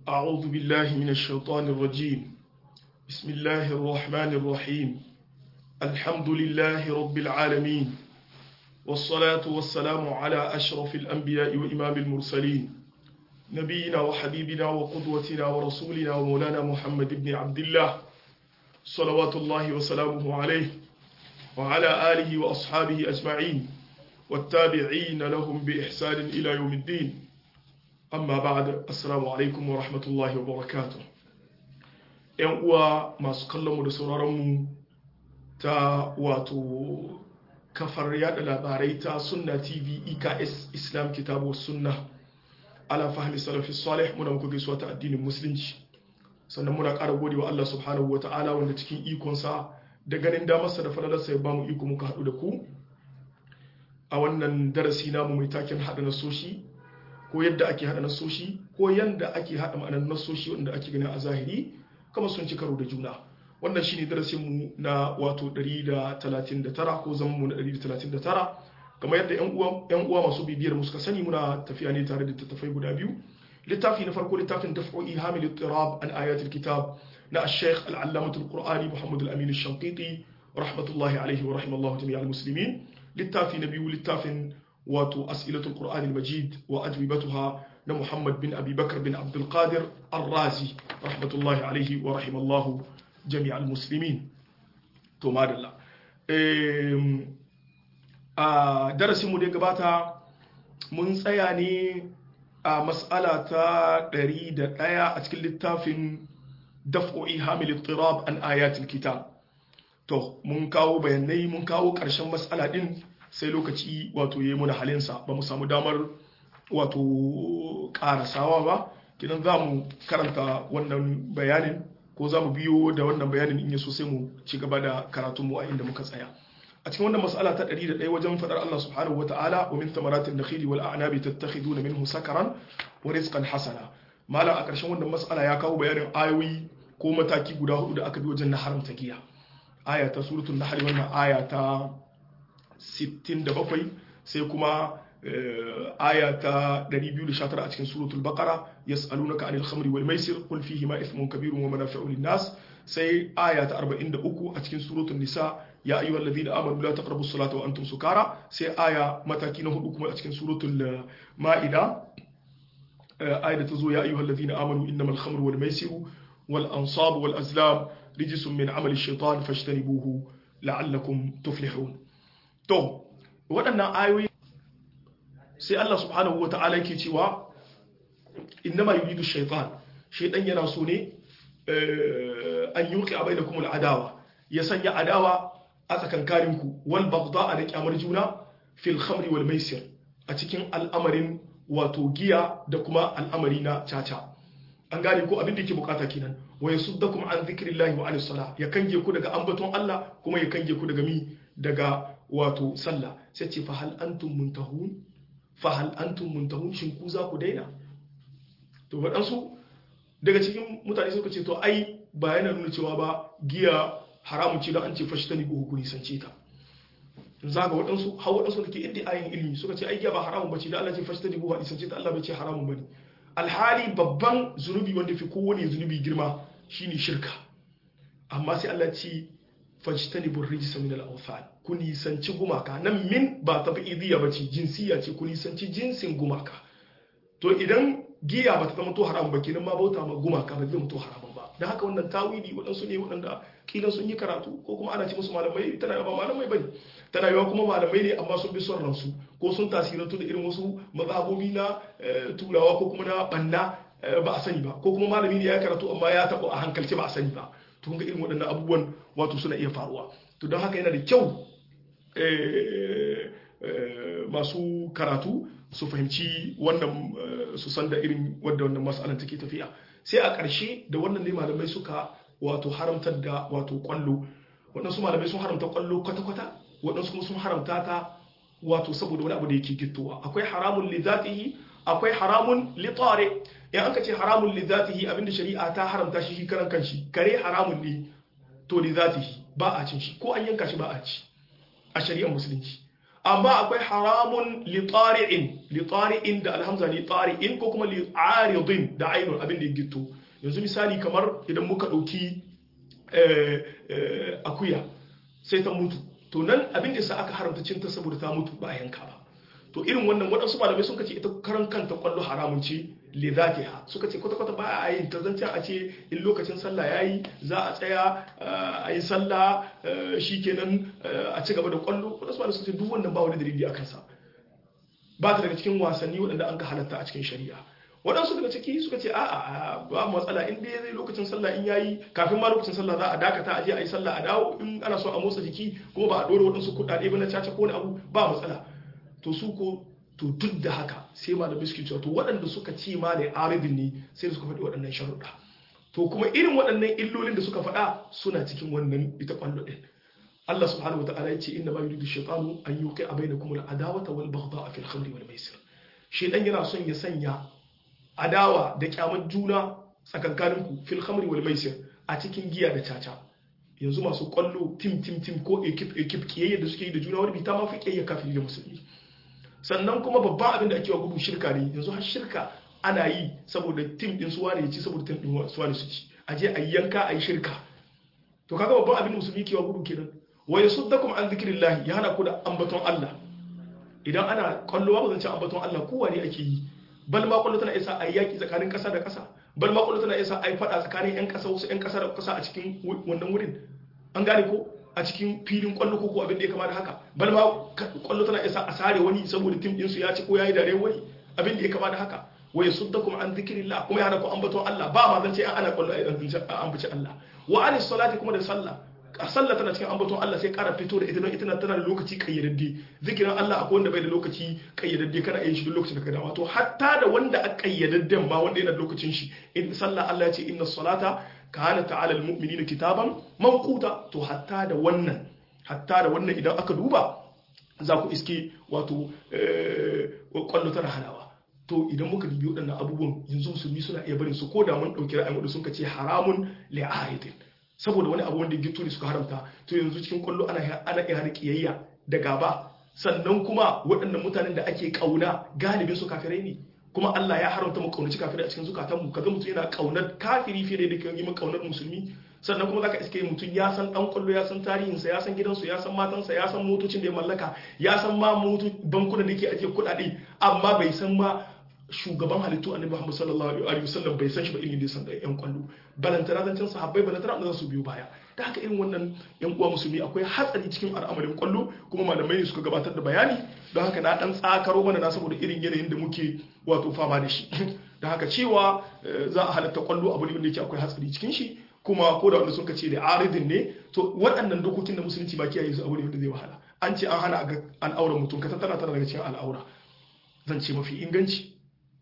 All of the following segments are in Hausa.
أعوذ بالله من الشيطان الرجيم بسم الله الرحمن الرحيم الحمد لله رب العالمين والصلاة والسلام على أشرف الأنبياء وإمام المرسلين نبينا وحبيبنا وقدوتنا ورسولنا ومولانا محمد بن عبد الله صلوات الله وسلامه عليه وعلى آله وأصحابه أجمعين والتابعين لهم بإحسان إلى يوم الدين amma ba'da assalamu alaikum wa rahmatullahi wa barakatuh yan uwa masu kallon mu da sauraron mu ta wato kafar yada labarai ta sunna tv eks islam kitabu sunna ala fahmi salafi salih muna muku gaisuwa ta addinin musulunci sannan muna ƙara gode wa Allah subhanahu wa ta'ala wanda cikin ikonsa da ganin damarsa da falalarsa ya bamu iko muka haɗu da ku a wannan darasi namu mai taken haɗa nasoshi ko yadda ake haɗa nasoshi ko yadda ake haɗa ma'anar nasoshi wanda ake gani a zahiri kama sun ci karo da juna wannan shine darasin mu na wato 139 ko zaman mu na 139 kamar yadda yan uwa yan uwa masu bibiyar mu suka sani muna tafiya ne tare da tattafai guda biyu littafi na farko littafin daf'o'i hamil ittirab an ayatul kitab na al-sheikh al-allamah al-qur'ani muhammad al-amin al-shanqiti rahmatullahi alayhi wa rahimallahu jami'al muslimin littafi na biyu littafin wato as'ilatul qur'ani al-majid wa ajwibatuha na muhammad bin abi bakar bin abdul qadir ar-razi rahmatullahi alaihi wa rahimallahu jami'al muslimin to madalla a darasin mu da gabata mun tsaya ne a mas'ala ta 101 a cikin littafin daf'o'i hamil ittirab an ayatul kitab to mun kawo bayanai mun kawo ƙarshen mas'ala din sai lokaci wato ya yi muna halinsa ba mu samu damar wato karasawa ba kidan za mu karanta wannan bayanin ko za mu biyo da wannan bayanin in yaso sai mu ci gaba da karatunmu a inda muka tsaya a cikin wannan mas'ala ta 101 wajen fadar Allah subhanahu wa ta'ala wa min thamaratin nakhili wal a'nabi tattakhiduna minhu sakaran wa rizqan hasana malam a ƙarshen wannan mas'ala ya kawo bayanin ayoyi ko mataki guda hudu da aka bi wajen na haramta giya aya ta suratul nahl wannan aya ta 67 sai kuma aya ta 219 a cikin suratul baqara yas'alunaka anil khamri wal maisir qul fihi ma ithmun kabirun wa manafi'u lin nas sai aya ta 43 a cikin suratul nisa ya ayyuhal ladina amanu la taqrabus salata wa antum sukara sai aya mataki na hudu kuma a cikin suratul ma'ida aya da ta zo ya ayyuhal ladina amanu innamal khamru wal maisiru wal ansabu wal azlam rijsun min amali shaitan fashtanibuhu la'allakum tuflihun to waɗannan ayoyi sai Allah subhanahu wa ta'ala yake cewa innama yuridu shaytan shaytan yana so ne an yuqi bainakum al-adawa ya sanya adawa a tsakankanin ku wal baghdha da kyamar juna fil khamri wal maisir a cikin al'amarin wato giya da kuma al'amari na caca an gane ko abin da yake bukata kenan wa yasuddakum an dhikrillahi wa anis salah ya kange ku daga ambaton Allah kuma ya kange ku daga mi daga wato sallah sai ce fa hal antum muntahun fa hal antum muntahun shin ku za ku daina to waɗansu daga cikin mutane suka ce to ai ba yana nuna cewa ba giya haramun ce don an ce fashi ta ni ku nisance ta za ga waɗansu har waɗansu da ke inda ayin ilimi suka ce ai giya ba haramun bace da Allah ce fashi ta ni ku nisance ta Allah bai ce haramun bane alhali babban zunubi wanda fi kowane zunubi girma shine shirka amma sai Allah ce fajtanibur rijsa min al-awthan ku nisanci gumaka nan min ba ta idiyya bace jinsiya ce ku nisanci jinsin gumaka to idan giya ba ta zama to haram ba kenan ma bauta ma gumaka ba zai to haram ba dan haka wannan tawili waɗansu ne waɗanda kila sun yi karatu ko kuma ana ce musu malamai tana ba malamai bane tana yawa kuma malamai ne amma sun bi son ransu ko sun tasirantu da irin wasu mazhabobi na turawa ko kuma na banna ba a sani ba ko kuma malami ne ya karatu amma ya taɓa a hankalce ba a sani ba to ga irin waɗannan abubuwan wato suna iya faruwa to don haka yana da kyau masu karatu su fahimci wannan su san da irin wadda wannan matsalar take tafiya sai a ƙarshe da wannan ne malamai suka wato haramtar da wato kwallo waɗansu malamai sun haramta kwallo kwata-kwata waɗansu kuma sun haramta ta wato saboda wani abu da yake gittowa akwai haramun li zatihi akwai haramun li tare in aka ce haramun li zatihi abinda shari'a ta haramta shi shi karan kanshi kare haramun ne to li zatihi ba a cin shi ko an yanka shi ba a ci a shari'ar musulunci amma akwai haramun li tari'in li tari'in da alhamza li tari'in ko kuma li aridin da ainun abin da ya gito yanzu misali kamar idan muka dauki akuya sai ta mutu to nan abin da sa aka haramta cinta saboda ta mutu ba a yanka ba to irin wannan waɗansu malamai sun ce ita karan kanta kwallo haramun ce li zatiha suka ce kwata kwata ba a yin ta zancen a ce in lokacin sallah yayi za a tsaya a yi sallah shikenan a ci gaba da kwallo waɗansu malamai sun ce duk wannan ba wani dalili a kansa ba ta daga cikin wasanni waɗanda an ka halatta a cikin shari'a waɗansu daga ciki suka ce a'a ba matsala in dai zai lokacin sallah in yayi kafin ma lokacin sallah za a dakata a je a yi sallah a dawo in ana so a motsa jiki kuma ba a ɗora waɗansu kuɗaɗe ba na caca ko wani abu ba matsala to su ko to duk da haka sai malamai suke cewa to waɗanda suka ce ma da aridin ne sai da suka faɗi waɗannan sharuɗa to kuma irin waɗannan illolin da suka faɗa suna cikin wannan ita kwallo ɗin Allah subhanahu wa ta'ala ya ce inna ma yuridu shaytanu an yuqi'a bainakum al-adawata wal baghdha'a fil khamri wal maisir shedan yana son ya sanya adawa da kyamar juna tsakankaninku fil khamri wal maisir a cikin giya da caca yanzu masu kwallo tim tim tim ko ekip ekip kiyayya da suke yi da juna wani bita ma fi kiyayya kafiri da musulmi sannan kuma babban abin da ake wa gudu shirka ne yanzu har shirka ana yi saboda tim din suwa ne ya ci saboda tim din suwa ne su ci a je a yi yanka a yi shirka to kaga babban abin da musulmi ke wa gudu kenan wa yasuddakum an zikrillah ya hana ku da ambaton Allah idan ana kwallo ba zan ce ambaton Allah kowa ne ake yi bal ma kwallo tana isa a yaki tsakanin kasa da kasa bal ma kwallo tana isa a yi fada tsakanin yan kasa wasu yan kasa da kasa a cikin wannan wurin an gane ko a cikin filin kwallo ko abin da ya kama da haka bal ma kwallo tana isa a sare wani saboda tim din su ya ci ko yayi dare wani abin da ya kama da haka wa yasuddakum an dhikrillah kuma ya hana ku ambaton Allah ba ma zan ce ana kwallo a ambaci Allah wa anis salati kuma da sallah a sallah tana cikin ambaton Allah sai ƙara fito da ita don ita tana da lokaci kayyadadde zikirin Allah akwai wanda bai da lokaci kayyadadde kana yin shi duk lokacin da ka dama to hatta da wanda a kayyadadden ma wanda yana da lokacin shi in sallah Allah ya ce inna salata kana ta'ala almu'minina kitaban mawquta to hatta da wannan hatta da wannan idan aka duba za ku iske wato kwallo tana hanawa to idan muka dubi waɗannan abubuwan yanzu musulmi suna iya barin su ko da mun ɗauki ra'ayin wadda sun ce haramun li'ahidin saboda wani abu wanda gitto ne suka haramta to yanzu cikin kwallo ana ana iya hada kiyayya da gaba sannan kuma waɗannan mutanen da ake kauna galibin su kafirai ne kuma Allah ya haramta mu kaunaci kafirai a cikin zukatan mu kaga mutum yana kaunar kafiri fiye da yake yi kaunar musulmi sannan kuma zaka iske mutum ya san dan kwallo ya san tarihinsa ya san gidansu ya san matansa ya san motocin da ya mallaka ya san ma moto bankunan da yake ajiye kuɗaɗe amma bai san ma shugaban halittu annabi Muhammad sallallahu alaihi wasallam bai san shi ba irin da san da yan kwallo balantana zancen sahabbai balantana da su biyo baya da haka irin wannan yan uwa musulmi akwai hatsari cikin al'amarin kwallo kuma malamai ne suka gabatar da bayani don haka na dan tsakaro mana na saboda irin yanayin da muke wato fama da shi da haka cewa za a halatta kwallo abu ne wanda yake akwai hatsari cikin shi kuma ko da wanda sun ce da aridin ne to waɗannan dokokin da musulunci ba kiyaye su abu ne wanda zai wahala an ce an hana ga al'auran mutum ka tattara tana daga cikin al'aura zan ce mafi inganci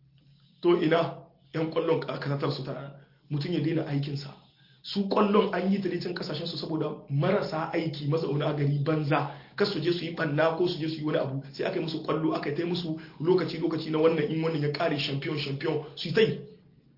to ina yan kwallon kasatar su tara mutum ya daina aikinsa su kwallon an yi ta can kasashen su saboda marasa aiki mazauna gari banza kar su je su yi banna ko su je su yi wani abu sai aka yi musu kwallo aka yi musu lokaci lokaci na wannan in wannan ya kare champion champion su yi ta yi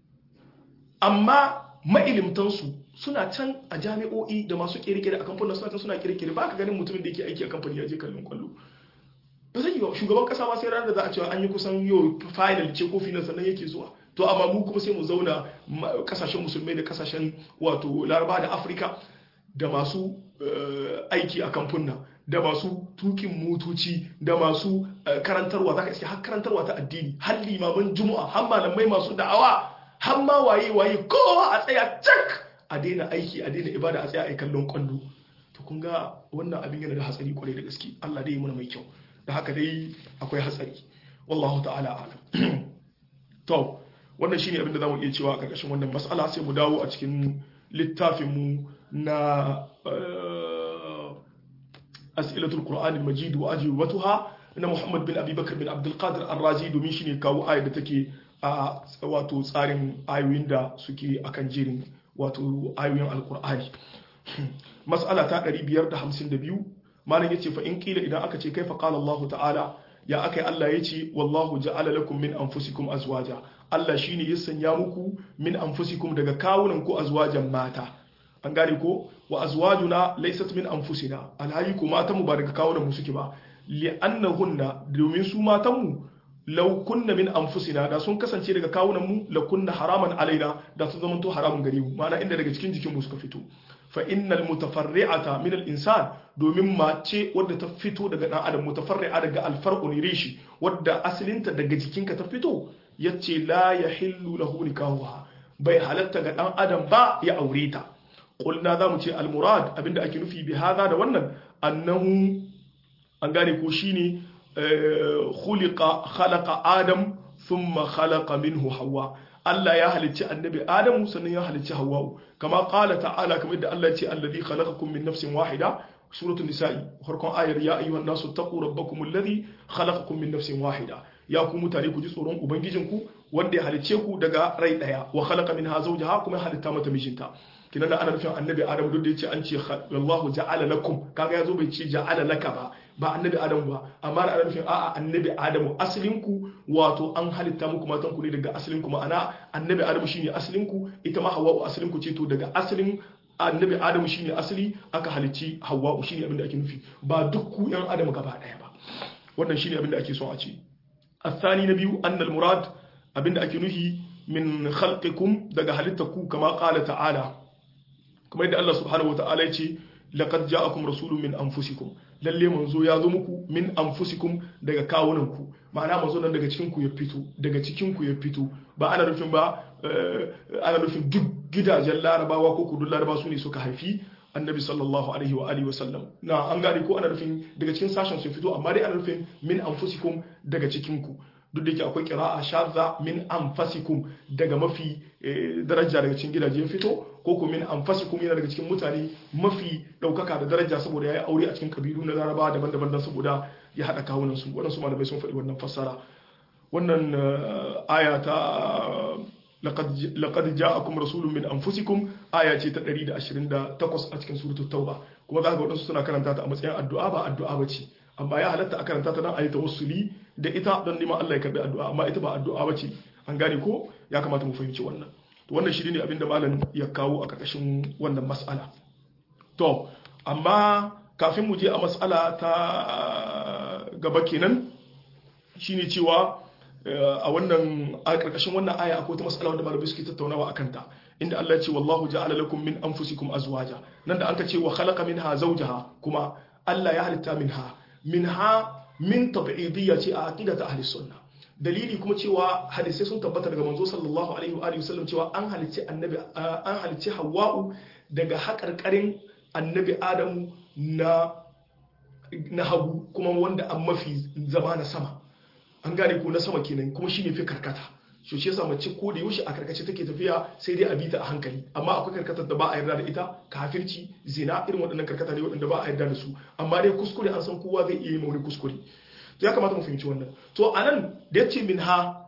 amma mailimtansu suna can a jami'o'i da masu kere-kere a kamfanin suna can suna kere-kere ba ka ganin mutumin da yake aiki a kamfani ya je kallon kwallo ba zai yi ba shugaban kasa ma sai ranar da za a cewa an yi kusan yau final ce ko final sannan yake zuwa to amma mu kuma sai mu zauna kasashen musulmai da kasashen wato laraba da afirka da masu aiki a kamfuna da masu tukin motoci da masu karantarwa za ka iske har karantarwa ta addini har limaman juma'a har malamai masu da'awa har ma waye waye kowa a tsaya cak a daina aiki a daina ibada a tsaya a kallon kwallo to kun ga wannan abin yana da hatsari kwarai da gaske Allah dai mana mai kyau da haka dai akwai hatsari wallahu ta'ala alam to wannan shine abin da zamu iya cewa a karkashin wannan mas'ala sai mu dawo a cikin littafin mu na as'ilatul qur'an al-majid wa ajwibatuha na Muhammad bin Abi Bakar bin Abdul Qadir Ar-Razi domin shine kawo ayar da take a wato tsarin ayoyin da suke akan jerin wato ayoyin alkur'ani mas'ala ta 552 malam yace fa in kila idan aka ce kaifa qala Allah ta'ala ya akai Allah yace wallahu ja'ala lakum min anfusikum azwaja Allah shine ya sanya muku min anfusikum daga kawunan ku azwajan mata an gane ko wa azwajuna laysat min anfusina alhayi ko mata mu ba daga kawunan mu suke ba li'annahunna domin su matanmu law kunna min anfusina da sun kasance daga kawunan mu la kunna haraman alaina da sun zama to haramun gare mu ma'ana inda daga cikin jikin mu suka fito fa innal mutafarri'ata min al insan domin mace wadda ta fito daga dan adam mutafarri'a daga al far'u rishi wadda asalinta daga jikinka ta fito yace la yahillu lahu nikahuha bai halatta ga dan adam ba ya aure ta qulna zamu ce al murad abinda ake nufi bi hada da wannan annahu an gane ko shine khuliqa khalaqa adam thumma khalaqa minhu hawa Allah ya halicci annabi Adamu sannan ya halicci Hawwa'u kama qala ta'ala kamar da Allah ya ce alladhi khalaqakum min nafsin wahida suratul nisa'i farkon ayar ya ayyuhan nasu taqu rabbakum alladhi khalaqakum min nafsin wahida ya ku mutane ku ji tsoron ubangijinku wanda ya halicce ku daga rai daya wa khalaqa minha zawjaha kuma ya halitta mata mijinta kinan da ana nufin annabi Adamu duk da yace an ce wallahu ja'ala lakum kaga yazo bai ce ja'ala laka ba ba annabi adamu ba amma da ana nufin a'a annabi adamu asalinku wato an halitta muku matan ku ne daga asalinku ma'ana annabi adamu shine asalinku ita ma hawwa'u asalinku ce to daga asalin annabi adamu shine asali aka halicci hawwa'u shine abin da ake nufi ba duk ku yan adamu gaba daya ba wannan shine abin da ake son a ce الثاني نبي أن المراد أبن أكنه من خلقكم دقى هلتكو كما قال تعالى كما يدى الله سبحانه وتعالى يتي laqad ja'akum rasulun min anfusikum lalle manzo ya zo muku min anfusikum daga kawunanku ma'ana manzo nan daga cikin ku ya fito daga cikin ku ya fito ba ana nufin ba ana nufin duk gidajen larabawa ko kudin larabawa su ne suka haifi annabi sallallahu alaihi wa alihi wasallam na an gane ko ana nufin daga cikin sashen su fito amma dai ana nufin min anfusikum daga cikin ku duk da yake akwai qira'a shadza min anfasikum daga mafi daraja daga cikin gidaje fito ko kuma min anfasikum yana daga cikin mutane mafi daukaka da daraja saboda yayi aure a cikin kabilu na Laraba daban-daban dan saboda ya hada kawunan su wannan su malamai sun faɗi wannan fassara wannan aya ta laqad laqad ja'akum rasulun min anfusikum aya ce ta 128 a cikin suratul tauba kuma za ga wadansu suna karanta ta a matsayin addu'a ba addu'a bace amma ya halatta a karanta ta dan ayi tawassuli da ita don neman Allah ya karbi addu'a amma ita ba addu'a bace an gane ko ya kamata mu fahimci wannan to wannan shi ne abinda malam ya kawo a karkashin wannan mas'ala to amma kafin mu je a mas'ala ta gaba kenan shine cewa a wannan a karkashin wannan aya akwai ta mas'ala wanda malamai suke tattaunawa akan ta inda Allah ya ce wallahu ja'ala lakum min anfusikum azwaja nan da anka ce wa khalaqa minha zawjaha kuma Allah ya halitta minha minha min tab'idiyya ce a aqidata ahli sunna dalili kuma cewa hadisai sun tabbata daga manzo sallallahu alaihi wa alihi wasallam cewa an halicci annabi an halicci hawwa'u daga haƙarƙarin annabi adamu na na hagu kuma wanda an mafi zama na sama an gane ko na sama kenan kuma shine fi karkata so shi yasa mace ko da yaushe a karkace take tafiya sai dai a bi ta a hankali amma akwai karkatar da ba a yarda da ita kafirci zina irin waɗannan karkata ne waɗanda ba a yarda da su amma dai kuskure an san kowa zai iya yi wani kuskure to ya kamata mu fahimci wannan to anan da yace min ha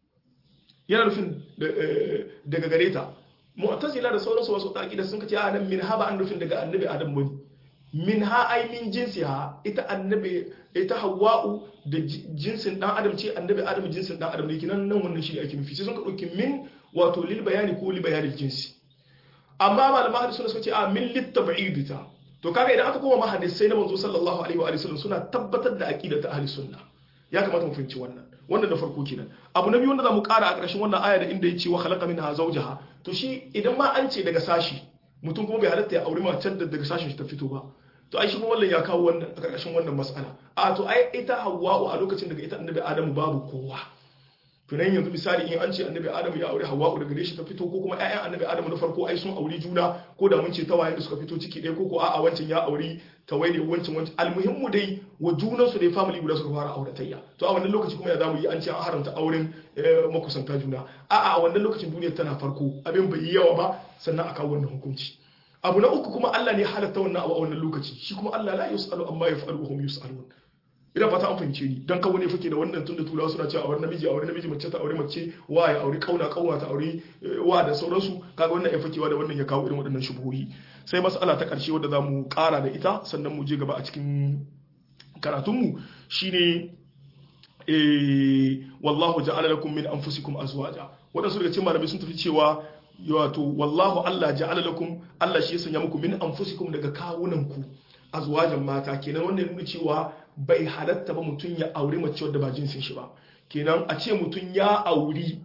yana nufin daga gare ta mu'tazila da sauransu wasu aqida sun kace a nan min ha ba an nufin daga annabi adam bane min ha ai min jinsi ha ita annabi ita hawa'u da jinsin dan adam ce annabi adam jinsin dan adam ne kinan nan wannan shi ne ake nufi sai sun ka dauki min wato lil bayani ko li bayanil jinsi amma malama hadisi suna suka ce a min lit tab'idita to kaga idan aka koma mahadisai na manzo sallallahu alaihi wa sallam suna tabbatar da aqida ta ahli sunna ya kamata mu fahimci wannan wannan da farko kenan abu na biyu wanda zamu kara a ƙarshen wannan aya da inda yace wa khalaqa minha zawjaha to shi idan ma an ce daga sashi mutum kuma bai halatta ya auri macen da daga sashin shi ta fito ba to ai shi kuma wannan ya kawo wannan a ƙarƙashin wannan mas'ala a to ai ita hawwa'u a lokacin daga ita annabi adamu babu kowa to nan yanzu misali in an ce annabi adamu ya aure hawwa'u daga gare shi ta fito ko kuma ƴaƴan annabi adamu na farko ai sun auri juna ko da mun ce tawayen da suka fito ciki ɗaya ko ko a'a wancan ya auri tawai ne wancan wancan almuhimmu dai wa junan su dai family guda suka fara auratayya to a wannan lokaci kuma ya zamu yi an ce an haramta auren makusanta juna a'a a wannan lokacin duniyar tana farko abin bai yi yawa ba sannan a kawo wannan hukunci abu na uku kuma Allah ne halatta wannan abu a wannan lokaci shi kuma Allah la yusalu amma yaf'alu wa hum yusalun ina fata an fahimce ni dan kawo ne fake da wannan tunda turawa suna cewa aure namiji aure namiji mace ta aure mace wa ya aure kauna kauna ta aure wa da sauransu kaga wannan ya fakewa da wannan ya kawo irin waɗannan shubuhohi sai mas'ala ta ƙarshe wadda zamu ƙara da ita sannan mu je gaba a cikin karatunmu shine eh wallahu ja'ala lakum min anfusikum azwaja wadansu daga cikin malamai sun tafi cewa wato wallahu Allah ja'ala lakum Allah shi ya sanya muku min anfusikum daga kawunanku azwajan mata kenan wanda nuna cewa bai halatta ba mutum ya auri mace wadda ba jinsin shi ba kenan a ce mutum ya auri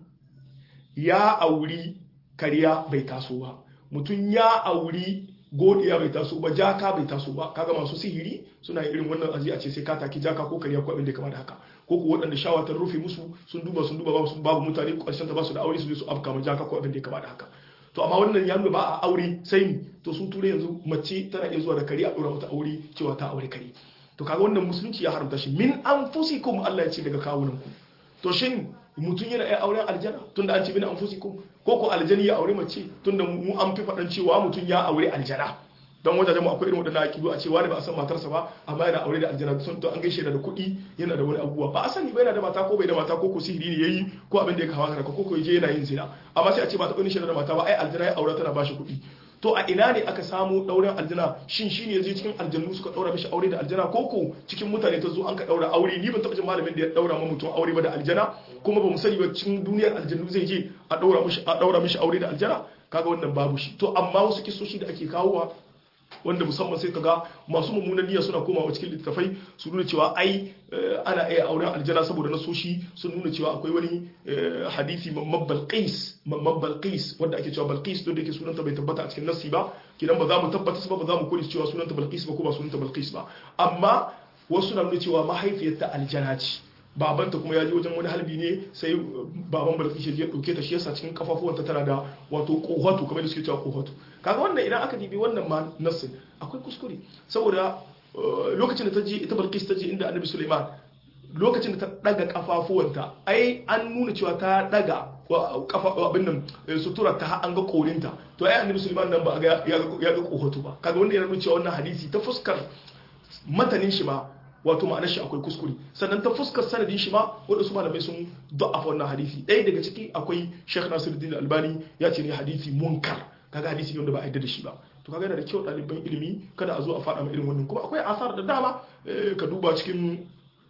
ya auri kariya bai taso ba mutum ya auri godiya bai taso ba jaka bai taso ba kaga masu sihiri suna irin wannan aji a ce sai ka taki jaka ko kariya ko abin da kama da haka ko ku waɗanda shawa ta rufe musu sun duba sun duba babu babu mutane ƙarshen ta ba su da aure su je su afka ma jaka ko abin da kama da haka to amma wannan ya nuna ba a aure sai ni to sun ture yanzu mace tana iya zuwa da kare a dora mata aure cewa ta aure kare to kaga wannan musulunci ya haramta shi min anfusikum Allah ya ce daga kawunan ku to shin mutum yana iya auren aljana tunda an ce min anfusikum ko ko aljani ya aure mace tunda mu an fi faɗan cewa mutum ya aure aljana don wajajen mu akwai irin waɗannan akidu a cewa ne ba a san matarsa ba amma yana aure da aljana sun to an gaishe da kuɗi yana da wani abubuwa ba a sani ba yana da mata ko bai da mata ko ko sihiri ne yayi ko abin da ya kawo haka ko ko yaje yana yin zina amma sai a ce ba ta ƙunin da mata ba ai aljana ya aure tana ba shi kuɗi to a ina ne aka samu ɗauren aljana shin shi ne zai cikin aljannu suka ɗaura mishi aure da aljana ko ko cikin mutane ta zo an ka ɗaura aure ni ban taɓa jin malamin da ya ɗaura ma mutum aure ba da aljana kuma ba mu sani ba cikin duniyar aljannu zai je a ɗaura mishi a ɗaura mishi aure da aljana kaga wannan babu shi to amma wasu kisoshi da ake kawowa wanda musamman sai kaga masu mummunan niyya suna komawa cikin littattafai su nuna cewa ai ana iya auren aljana saboda nasoshi sun nuna cewa akwai wani hadisi mamman balqis mamman balqis wanda ake cewa balqis don da yake sunanta bai tabbata a cikin nassi ba kidan ba za mu tabbata ba ba za mu kore cewa sunanta balqis ba ko ba sunanta balqis ba amma wasu na nuna cewa mahaifiyarta aljana ce babanta kuma ya je wajen wani halbi ne sai baban balki ya dauke ta shi yasa cikin kafafuwanta tana da wato kohatu kamar da suke cewa kohatu kaga wannan idan aka dibi wannan ma nassin akwai kuskure saboda lokacin da ta je ita balkis ta je inda annabi suleiman lokacin da ta daga kafafuwanta ai an nuna cewa ta daga kafa abin nan sutura ta an ga korinta to ai annabi suleiman nan ba ya ga kohatu ba kaga wanda yana nuna cewa wannan hadisi ta fuskar matanin shi ma wato ma'anar shi akwai kuskure sannan ta fuskar sanadin shi ma waɗansu malamai sun da'afa wannan hadisi ɗaya daga ciki akwai Sheikh Nasiruddin Albani ya ce ne hadisi munkar kaga hadisi wanda ba a yadda da shi ba to kaga yana da kyau ɗaliban ilimi kada a zo a faɗa ma irin wannan kuma akwai asar da dama ka duba cikin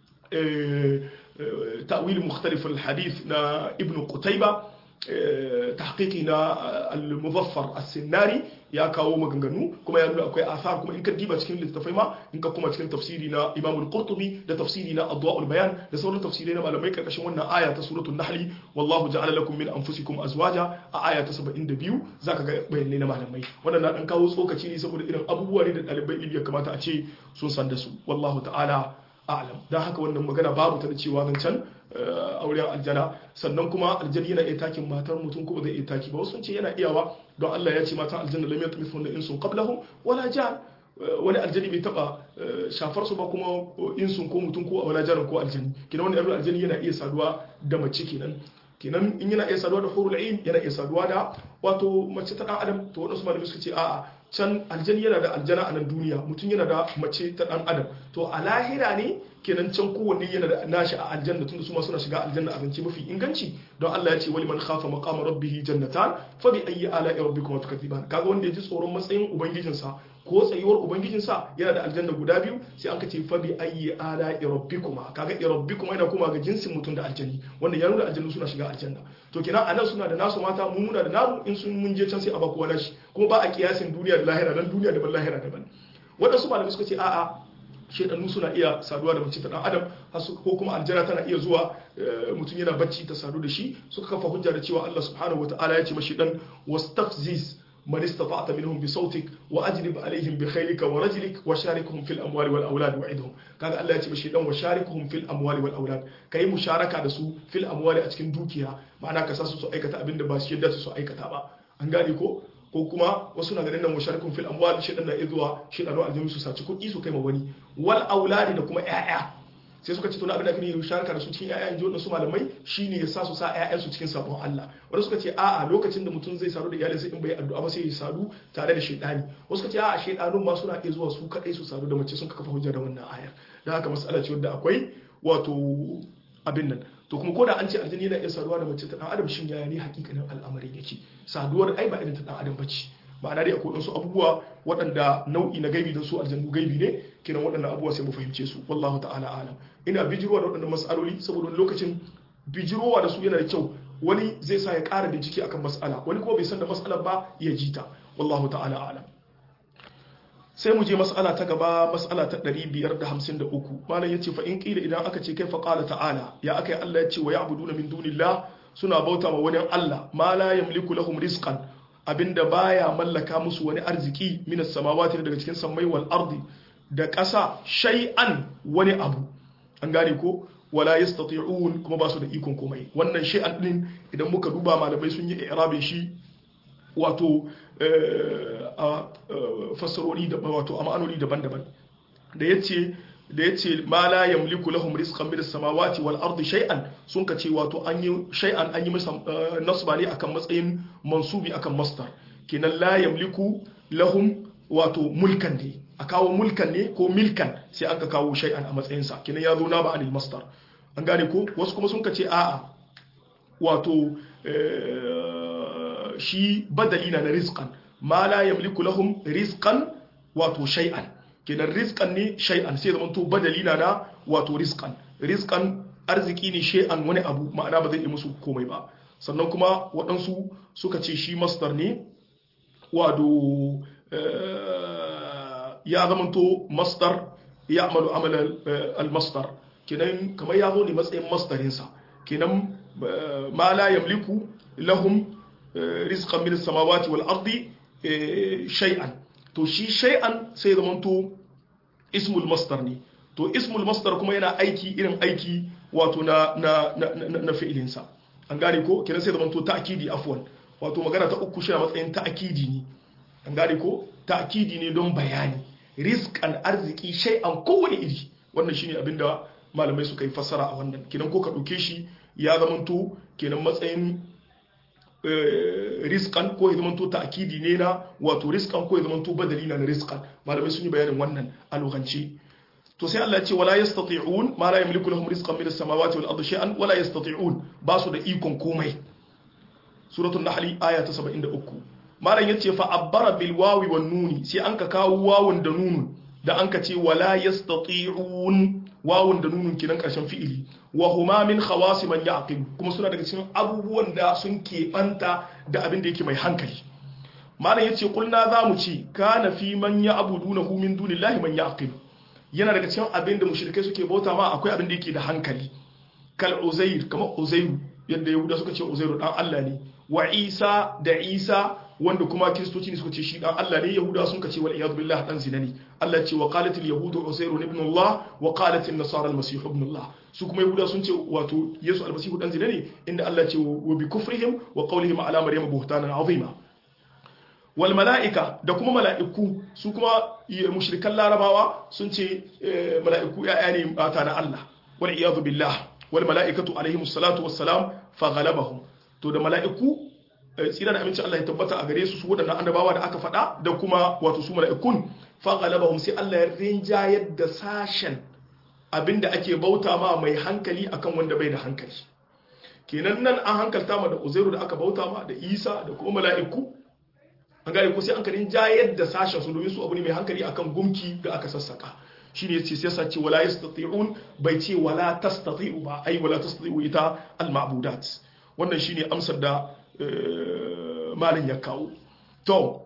ta'wil mukhtalif al-hadith na Ibn Qutayba tahqiqi na al-muzaffar as-sinnari ya kawo maganganu kuma ya nuna akwai asar kuma in ka diba cikin littafai ma in ka kuma cikin tafsiri na Imam al-Qurtubi da tafsiri na Adwa'ul Bayan da sauran tafsirai na malamai karkashin wannan aya ta suratul Nahl wallahu ja'ala lakum min anfusikum azwaja a aya ta 72 zaka ga bayanai na malamai wannan na dan kawo tsokaci ne saboda irin abubuwa ne da ɗalibai ilimi ya kamata a ce sun san da su wallahu ta'ala a'lam dan haka wannan magana babu ta da cewa nan can auren aljana sannan kuma aljani yana iya takin matar mutum ko zai iya taki ba wasu ce yana iyawa don Allah ya ce matan aljanna lam yatmithun da insun qablahum wala jan wani aljani bai taba shafar su ba kuma insun ko mutum ko wala jan ko aljani kina wani yaro aljani yana iya saduwa da mace kenan kenan in yana iya saduwa da hurul ain yana iya saduwa da wato mace ta dan adam to wadansu malamai suka ce a'a can aljani yana da aljana a nan duniya mutum yana da mace ta dan adam to a lahira ne kenan can kowanne yana da nashi a aljanna tunda su ma suna shiga aljanna a zance mafi inganci don Allah ya ce wali man khafa maqama rabbih jannatan fa bi ayyi ala'i rabbikuma tukaththiban kaga wanda ya ji tsoron matsayin ubangijinsa ko tsayuwar ubangijinsa yana da aljanna guda biyu sai an ce fa bi ayyi ala'i rabbikuma kaga rabbikuma yana kuma ga jinsin mutum da aljanni wanda ya nuna aljannu suna shiga aljanna to kenan anan suna da nasu mata mu muna da namu in sun mun je can sai a ba kowa nashi kuma ba a kiyasin duniya da lahira dan duniya daban lahira daban waɗansu malamai suka ce a'a shaidannu suna iya saduwa da mace ta dan adam ko kuma aljana tana iya zuwa mutum yana bacci ta sadu da shi suka kafa hujja da cewa Allah subhanahu wataala ya ce mashi dan wastafziz man istata'ta minhum bi sautik wa ajlib alaihim bi khaylika wa rajlik wa sharikhum fil amwali wal aulad wa'idhum kaga Allah ya ce mashi dan wa sharikhum fil amwali wal aulad kai musharaka da su fil amwali a cikin dukiya ma'ana ka sa su su aikata abin da ba shi yadda su aikata ba an gane ko ko kuma wasu na ganin nan musharikun fil amwal shi dan na izuwa shi dan aljami su saci kuɗi su kai ma wani wal auladi da kuma ƴaƴa sai suka ce to na abin da ake yi sharaka da su cikin ƴaƴa inji wannan su malamai shine ya sa su sa ƴaƴan su cikin sabon Allah wanda suka ce a'a lokacin da mutum zai sadu da iyalin sai in bai addu'a ba sai ya sadu tare da shaytani wasu suka ce a'a shaytanun ma suna iya zuwa su kadai su sadu da mace sun kafa hujja da wannan ayar dan haka mas'ala ce wanda akwai wato abin nan to kuma koda an ce aljini yana iya saduwa da mace ta dan adam shin yaya ne hakikanin al'amarin yake saduwar ai ba irin ta dan adam bace ma'ana dai akwai wasu abubuwa waɗanda nau'i na gaibi don su aljannu gaibi ne kiran waɗannan abubuwa sai mu fahimce su wallahu ta'ala alam ina bijirowa da waɗannan mas'aloli saboda lokacin bijirowa da su yana da kyau wani zai sa ya ƙara bincike akan mas'ala wani kuma bai san da mas'alar ba ya ji ta wallahu ta'ala alam sai mu je mas'ala ta gaba mas'ala ta 553 malam yace fa in qila idan aka ce kai fa qala ta'ala ya aka yi Allah yace wa ya'buduna min dunillah suna bauta ma wani Allah ma la yamliku lahum rizqan abinda baya mallaka musu wani arziki minas samawati daga cikin sammai wal ardi da ƙasa shay'an wani abu an gane ko wala yastati'un kuma ba su da ikon komai wannan shay'an din idan muka duba malamai sun yi i'rabin shi wato a fassarori da wato a ma'anoni daban-daban da yace da yace ma la yamliku lahum rizqan min as-samawati wal ardi shay'an sun ka ce wato an yi shay'an an yi masa nasba ne akan matsayin mansubi akan masdar kenan la yamliku lahum wato mulkan ne a kawo mulkan ne ko milkan sai an ka kawo shay'an a matsayin sa kenan ya zo na ba anil masdar an gane ko wasu kuma sun ka ce a'a wato shi badali na rizqan ma la yamliku lahum rizqan wato shay'an kenan rizqan ne shay'an sai zaman to badali na na wato rizqan rizqan arziki ne shay'an wani abu ma'ana ba zai yi musu komai ba sannan kuma waɗansu suka ce shi masdar ne wato ya zaman to masdar ya amalu amal al-masdar kenan kamar ya zo ne matsayin masdarinsa kenan ma la yamliku lahum rizqan min as-samawati wal ardi shay'an to shi shay'an sai zamanto ismul masdar ne to ismul masdar kuma yana aiki irin aiki wato na na na, na fi'ilin sa an gane ko kenan sai zamanto ta'kidi afwan wato magana ta uku shi a matsayin ta'kidi ne an gane ko ta'kidi ne don bayani rizqan arziki shay'an kowane iri wannan shine abinda malamai suka yi fassara a wannan kenan ko ka dauke shi ya zamanto kenan matsayin riskan ko ya zamanto ta'kidi ne na wato riskan ko ya zamanto badali na riskan malamai sun yi bayanin wannan a lokance to sai Allah ya ce wala yastati'un ma la yamliku lahum rizqan min as-samawati wal ardi shay'an wala yastati'un ba su da ikon komai suratul nahl aya ta 73 malam yace fa abbara bil wawi wan nuni sai an ka kawo wawun da nunun da an ka ce wala yastati'un wawun da nunun kinan karshen fi'ili wa huma min khawasi man yaqil kuma suna daga cikin abubuwan da sun keɓanta da abin da yake mai hankali malam yace kulna zamu ci kana fi man ya'budunahu min dunillahi man yaqil yana daga cikin abin da mushrikai suke bauta ma akwai abin da yake da hankali kal uzair kamar uzairu yadda yahuda suka ce uzairu dan Allah ne wa isa da isa wanda kuma kiristoci ne suka ce shi dan Allah ne yahuda sun ce wal iyad billah dan zina ne Allah ce wa qalat al yahud uzairu ibn Allah wa qalat an nasara al masih ibn Allah su kuma yahuda sun ce wato yesu al masih dan zina ne inda Allah ce wa bi kufrihim wa qawlihim ala maryam buhtanan azima wal mala'ika da kuma mala'iku su kuma mushrikan larabawa sun ce mala'iku ya'ya ne mata na Allah wal iyad billah wal mala'ikatu alaihimus salatu wassalam fa ghalabahum to da mala'iku tsira da aminci Allah ya tabbata a gare su su waɗannan annabawa da aka faɗa da kuma wato su mala'ikun fa ghalabahum sai Allah ya rinjayar da sashen abinda ake bauta ma mai hankali akan wanda bai da hankali kenan nan an hankalta ma da Uzairu da aka bauta ma da Isa da kuma mala'iku an gane ko sai an karin jayar da sashen su domin su abu ne mai hankali akan gumki da aka sassaka shine yace sai sace wala yastati'un bai ce wala tastati'u ba ai wala tastati'u ita al-ma'budat wannan shine amsar da malin ya kawo to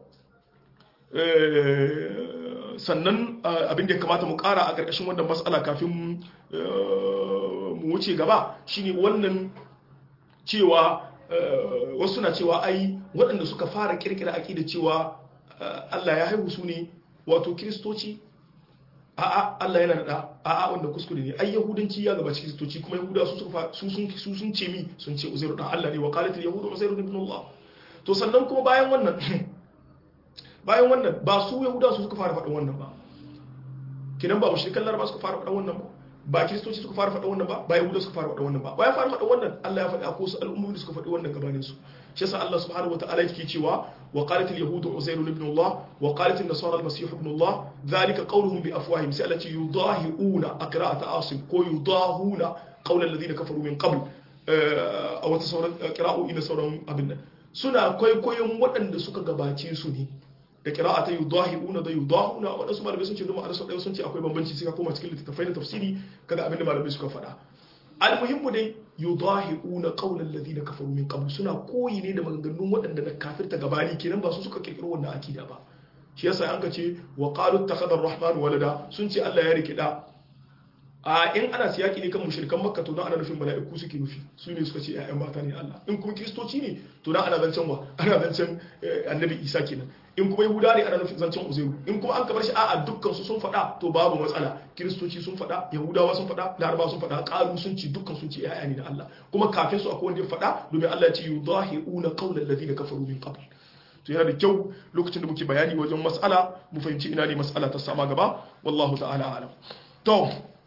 sannan abin da ya kamata mu kara a ƙarƙashin wannan matsala kafin mu wuce gaba shine wannan cewa wasu na cewa ai waɗanda suka fara kirkira aƙida cewa Allah ya haihu su ne wato kiristoci a'a Allah yana da a'a wanda kuskure ne ai yahudanci ya gaba kiristoci kuma yahuda su suka su sun su sun ce mi sun ce uzairu dan Allah ne wa qalatil yahudu uzairu ibn Allah to sannan kuma bayan wannan bayan wannan ba su yahuda su suka fara faɗin wannan ba kinan ba mushrikan laraba suka fara faɗin wannan ba ba kiristoci suka fara faɗin wannan ba ba yahuda suka fara faɗin wannan ba ba ya fara faɗin wannan Allah ya faɗi a kusa al'ummomi da suka faɗi wannan gabanin su shi yasa Allah subhanahu wataala yake cewa wa qalat al-yahud uzairu ibn Allah wa qalat an-nasara al-masih ibn Allah dhalika qawluhum bi afwahihim sai Allah ce yudahiuna aqra'at asim ko yudahuna qawl alladhina kafaru min qabl a wata sauran qira'o'i na sauran abin nan suna kwaikwayon waɗanda suka gabace su ne da kira'a ta yudahiuna da yudahuna waɗansu malamai sun ce duma a ɗaya sun ce akwai bambanci sai ka koma cikin littattafai na tafsiri kaga abin da malamai suka faɗa almuhimmu dai yudahiuna qawlan alladhina kafaru min qabl suna koyi ne da maganganun waɗanda na kafirta gabani kenan ba su suka kirkiro wannan akida ba shi yasa an ka ce wa qalu ittakhadha ar-rahman walada sun ce Allah ya riki da a in ana siyaki ne kan mushrikan makka to dan ana nufin mala'iku suke nufi su ne suka ce ƴaƴan mata ne Allah in kuma kristoci ne to dan ana zancen wa ana zancen annabi Isa kenan in kuma yahuda ne ana nufin zancen uzairu in kuma an kabar shi a'a dukkan su sun faɗa to babu matsala kiristoci sun faɗa yahudawa sun faɗa laraba sun faɗa ƙalu sun ci dukkan sun ci ƴaƴa ne na Allah kuma kafin su akwai wanda ya faɗa domin Allah ya ce yudahiuna qawla alladhina kafaru min qabl to yana da kyau lokacin da muke bayani wajen mas'ala mu fahimci ina ne mas'ala ta sama gaba wallahu ta'ala alam to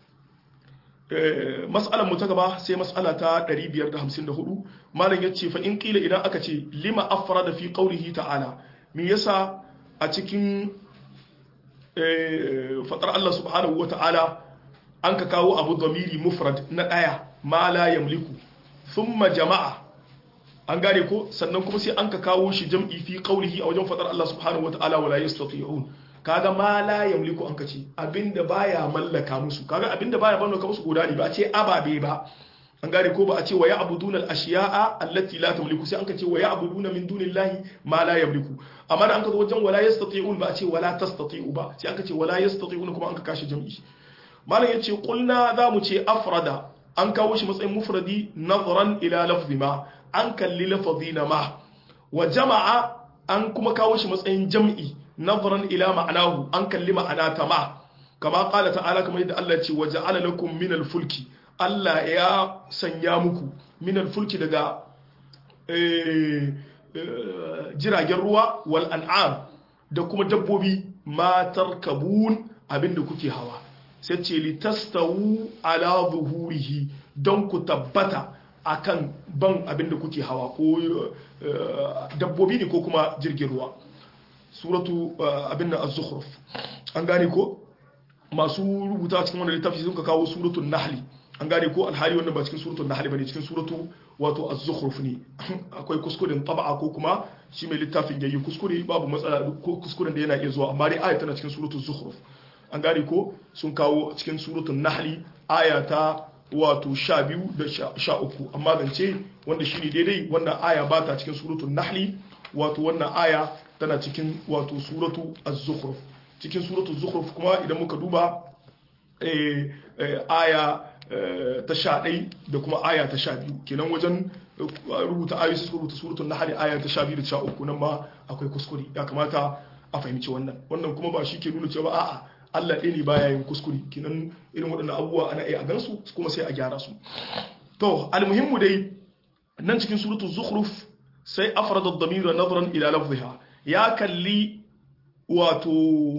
mas'alar mu ta gaba sai mas'ala ta 554 malam yace fa in qila idan aka ce lima afrada fi qawlihi ta'ala me yasa a cikin fatar Allah subhanahu wa ta'ala an ka kawo abu zamiri mufrad na ɗaya ma la yamliku thumma jama'a an gane ko sannan kuma sai an ka kawo shi jam'i fi qawlihi a wajen fatar Allah subhanahu wa ta'ala wala yastati'un kaga ma la yamliku an ka ce abinda baya mallaka musu kaga abinda baya mallaka musu guda ne ba a ce ababe ba an gane ko ba a ce wa ya'buduna al-ashiya'a allati la tamliku sai an ka ce wa ya'buduna min dunillahi ma la yamliku amma da an ka zo wajen wala yastati'un ba a ce wala tastati'u ba sai an ka ce wala yastati'un kuma an ka kashi jam'i malam yace qulna za mu ce afrada an kawo shi matsayin mufradi nazran ila lafzi ma an kalli lafzi na ma wa jama'a an kuma kawo shi matsayin jam'i nazran ila ma'anahu an kalli ma'ana ta ma kama qala ta'ala kamar yadda Allah ya ce waja'ala lakum min al-fulki Allah ya sanya muku minal fulki daga jiragen ruwa wal an'am da kuma dabbobi matar kabun abinda kuke hawa sai ce litastawu ala zuhurihi don ku tabbata akan ban abinda kuke hawa ko dabbobi ne ko kuma jirgin ruwa suratu abin da az-zukhruf an gane ko masu rubuta cikin wannan littafi sun ka kawo suratul nahli an gane ko alhali wannan ba cikin suratul nahl bane cikin suratu wato az-zukhruf ne akwai kuskuren tab'a ko kuma shi mai littafin yayi kuskure babu matsala ko kuskuren da yana iya zuwa amma dai aya tana cikin suratul zukhruf an gane ko sun kawo cikin suratul nahl aya ta wato 12 da 13 amma zance wanda shine daidai wannan aya ba ta cikin suratul nahl wato wannan aya tana cikin wato suratu az-zukhruf cikin suratul zukhruf kuma idan muka duba aya ta sha ɗai da kuma aya ta sha biyu kenan wajen rubuta ayoyi su rubuta suratun na hari aya ta sha biyu da sha uku nan ma akwai kuskure ya kamata a fahimci wannan wannan kuma ba shi ke nuna cewa a'a Allah ɗaya ne baya yin kuskure kenan irin waɗannan abubuwa ana iya a gansu kuma sai a gyara su to almuhimmu dai nan cikin suratul zukhruf sai afrada ad-damir nazran ila lafziha ya kalli wato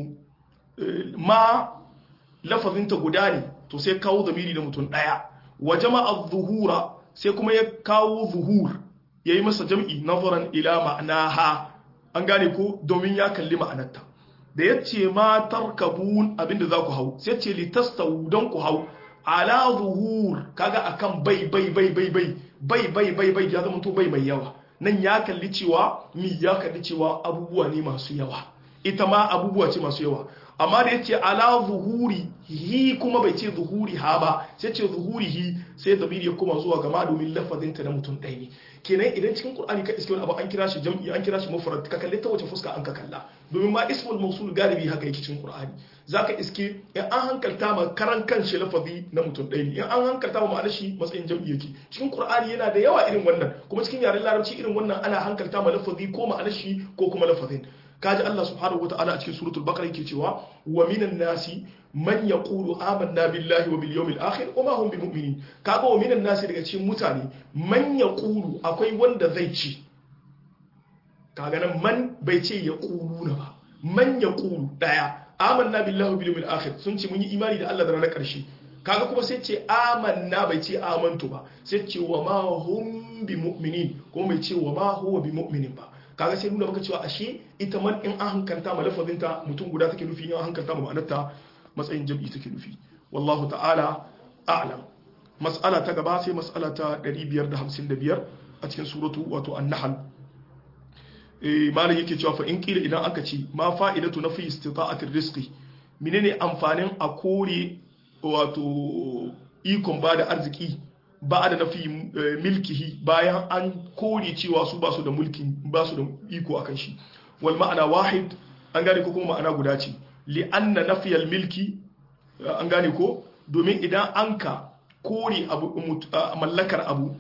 ma lafazinta guda ne to sai kawo zamiri da mutum ɗaya wa jama'a zuhura sai kuma ya kawo zuhur ya yi masa jam'i nazaran ila ma'anaha an gane ko domin ya kalli ma'anarta da ya ce ma tarkabun abinda za ku hau sai ce litastawu don ku hau ala zuhur kaga akan bai bai bai bai bai bai bai bai bai ya zama to bai mai yawa nan ya kalli cewa mi ya kalli cewa abubuwa ne masu yawa ita ma abubuwa ce masu yawa amma da ya ce ala zuhuri hi kuma bai ce zuhuri ha ba sai ce zuhuri hi sai zamiri ya koma zuwa gama domin lafazinta na mutum ɗaya ne kenan idan cikin qur'ani ka iske wani abu an kira shi jam'i an kira shi mufrad ka kalle ta wace fuska an ka kalla domin ma ismul mawsul galibi haka yake cikin qur'ani zaka iske in an hankalta ma karan kanshi lafazi na mutum ɗaya ne in an hankalta ma ma'anar shi matsayin jam'i yake cikin qur'ani yana da yawa irin wannan kuma cikin yaren larabci irin wannan ana hankalta ma lafazi ko ma'anar shi ko kuma lafazin kaji Allah subhanahu wata'ala a cikin suratul baqara yake cewa wa minan nasi man yaqulu amanna billahi wa bil yawmil akhir wa ma hum bimu'minin kaga wa minan nasi daga cikin mutane man yaqulu akwai wanda zai ci kaga nan man bai ce yaquluna ba man yaqulu daya amanna billahi wa bil yawmil akhir sun ce mun yi imani da Allah da ranar karshe kaga kuma sai ce amanna bai ce amantu ba sai ce wa ma hum bimu'minin kuma bai ce wa ma huwa bimu'minin ba kaga sai nuna maka cewa ashe ita man in an hankalta ma lafazinta mutum guda take nufi in an hankalta ma ma'anarta matsayin jam'i take nufi wallahu ta'ala a'lam mas'ala ta gaba sai mas'ala ta 555 a cikin suratu wato an-nahl eh malam yake cewa fa in kila idan aka ce ma fa'idatu nafi istita'atir rizqi menene amfanin a kore wato ikon bada arziki ba da nafi milkihi bayan an kore cewa su ba su da mulkin ba su da iko akan shi wal ma'ana wahid an gane ko kuma ma'ana guda ce li anna nafiyal milki an gane ko domin idan an ka kore abu mallakar abu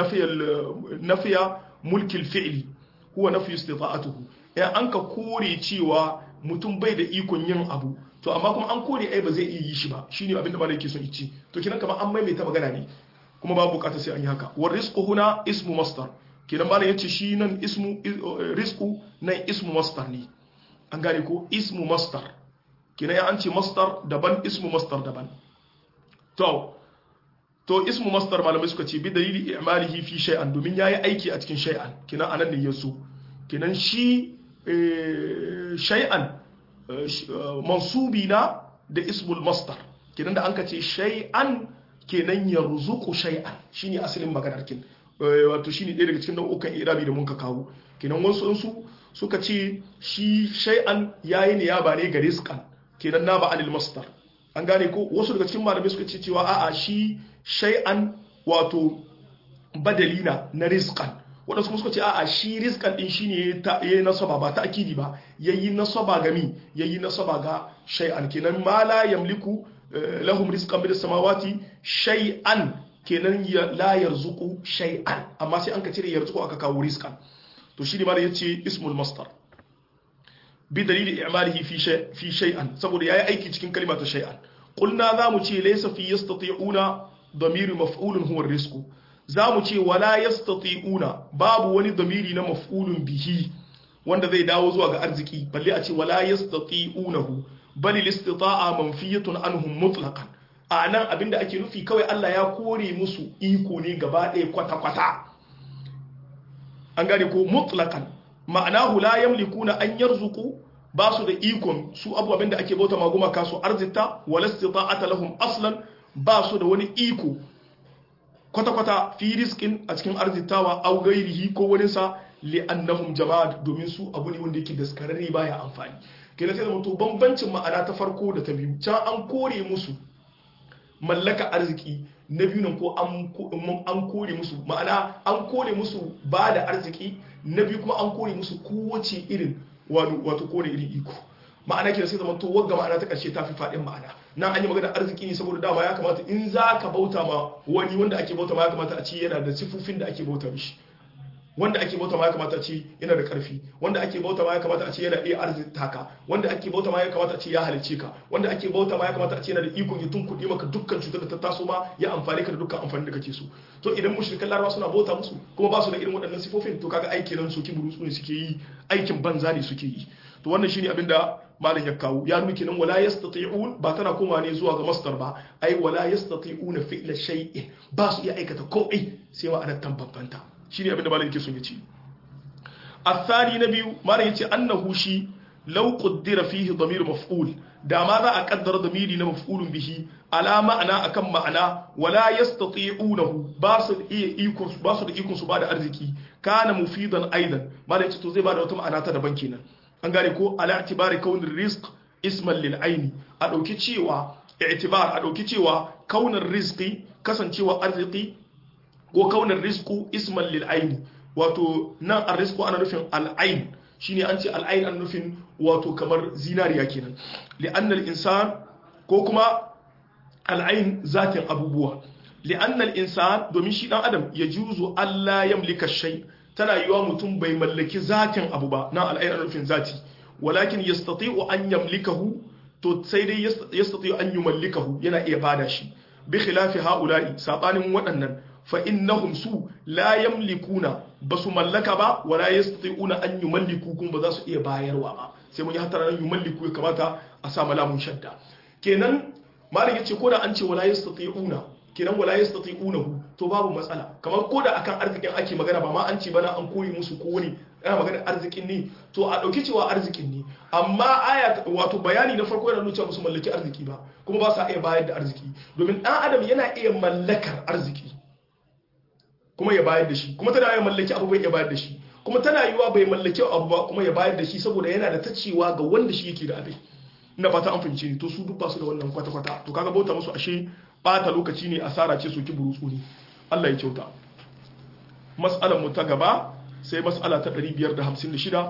nafiya mulkil fi'li huwa nafi istita'atuhu idan an ka kore cewa mutum bai da ikon yin abu to amma kuma an kore ai ba zai iya yi shi ba shine abin da malai yake son ici to kinan kamar an maimaita magana ne kuma babu bukata sai an yi haka war rizqu huna ismu masdar kinan malai yace shi nan ismu rizqu nan ismu masdar ne an gane ko ismu masdar kinan ya an ce masdar daban ismu masdar daban to to ismu masdar malamai suka ce bi dalili i'malihi fi shay'an domin yayi aiki a cikin shay'an kinan anan ne yaso kinan shi shay'an mansubi na da ismul masdar kinan da an ka ce shay'an kenan yarzuqu shay'an shine asalin maganar kin wato shine ɗaya daga cikin nau'ukan irabi da mun ka kawo kenan wasu su suka ce shi shay'an yayi ne ya ba ne ga rizqan kenan na ba anil masdar an gane ko wasu daga cikin malamai suka ce cewa a'a shi shay'an wato badalina na rizqan waɗansu kuma suka ce a'a shi rizqan din shine ta yayi nasaba ba ta akidi ba yayi nasaba ga mi yayi nasaba ga shay'an kenan ma la yamliku lahum rizqan min samawati shay'an kenan la yarzuqu shay'an amma sai an ka cire yarzuqu aka kawo rizqan to shi ne ma yace ismul masdar bi dalili i'malihi fi shay fi shay'an saboda yayi aiki cikin kalma ta shay'an qulna zamu ce laysa fi yastati'una damir maf'ulun huwa rizqu zamu ce wala yastati'una babu wani damiri na maf'ulun bihi wanda zai dawo zuwa ga arziki balle a ce wala yastati'unahu bal istita'a manfiyatun anhum mutlaqan a nan abinda ake nufi kawai Allah ya kore musu iko ne gaba ɗaya kwata-kwata an gane ko mutlaqan ma'anahu la yamlikuna an yarzuqu ba su da ikon su abubuwan da ake bauta maguma kasu arzita wala istita'ata lahum aslan ba su da wani iko kwata-kwata fi rizqin a cikin arzitawa au gairihi ko wani sa li'annahum jama'at domin su abu ne wanda yake daskararre baya amfani kenan sai zama to bambancin ma'ana ta farko da ta biyu can an kore musu mallaka arziki na biyu nan ko an kore musu ma'ana an kore musu ba da arziki na biyu kuma an kore musu kowace irin wato kore irin iko ma'ana kenan sai zama to wagga ma'ana ta ƙarshe ta fi faɗin ma'ana nan an yi magana arziki ne saboda dama ya kamata in za ka bauta ma wani wanda ake bauta ma ya kamata a ce yana da sifofin da ake bauta mishi wanda ake bauta ma ya kamata a ce yana da ƙarfi wanda ake bauta ma ya kamata a ce yana iya arzita ka wanda ake bauta ma ya kamata a ce ya halice ka wanda ake bauta ma ya kamata a ce yana da ikon ya tunkuɗe maka dukkan cutar da ta taso ma ya amfani ka da dukkan amfani da kake so to idan mushrikan larabawa suna bauta musu kuma ba su da irin waɗannan sifofin to kaga aiki nan soki burutsu ne suke yi aikin banza ne suke yi to wannan shine abin da malam ya kawo ya nuna kenan wala yastati'un ba tana koma ne zuwa ga masdar ba ai wala yastati'una fi'la shay'in ba su iya aikata komai sai ma'anar tambambanta shine abin da malam yake son ya ce الثاني نبي ما يتي أنه شي لو قدر فيه ضمير مفعول da ma za a kaddara damiri na maf'ulun bihi ala ma'ana akan ma'ana wala yastati'unahu ba su iya ikon ba su da ikon su ba da arziki kana mufidan aidan ma da yace to zai ba da wata ma'ana ta daban kenan an gane ko ala i'tibari kaunin rizq isman lil aini a dauki cewa i'tibar a dauki cewa kaunin rizqi kasancewa arziki ko kaunin rizqu isman lil aini wato nan arrizqu ana nufin al-ain shine an ce al-ain an nufin wato kamar zinariya kenan li'anna al-insan ko kuma al-ain zatin abubuwa li'anna al-insan domin shi dan adam ya juzu Allah yamlika shay tana yiwa mutum bai mallaki zatin abu ba nan al-ain an nufin zati walakin yastati'u an yamlikahu to sai dai yastati'u an yumallikahu yana iya bada shi bi khilafi ha'ula'i sabanin waɗannan fa innahum su la yamlikuna basu mallaka ba wala yastati'una an yumalliku kun ba za su iya bayarwa ba sai mun yi hatara nan yumalliku ya kamata a sa malamun shadda kenan malam yace ko da an ce wala yastati'una kenan wala yastati'unahu to babu matsala kamar ko da akan arzikin ake magana ba ma an ce bana an koyi musu ko wani ana magana arzikin ne to a dauki cewa arzikin ne amma aya wato bayani na farko yana nuna cewa musu mallaki arziki ba kuma ba sa iya bayar da arziki domin dan adam yana iya mallakar arziki kuma ya bayar da shi kuma tana ya mallaki abu bai ya bayar da shi kuma tana yiwa bai mallaki abu ba kuma ya bayar da shi saboda yana da tacewa ga wanda shi yake da abin ina fata an fahimce ni to su duk ba su da wannan kwata kwata to kaga bauta musu ashe bata lokaci ne asara ce soki burutsu ne Allah ya kyauta mas'alar mu ta gaba sai mas'ala ta 556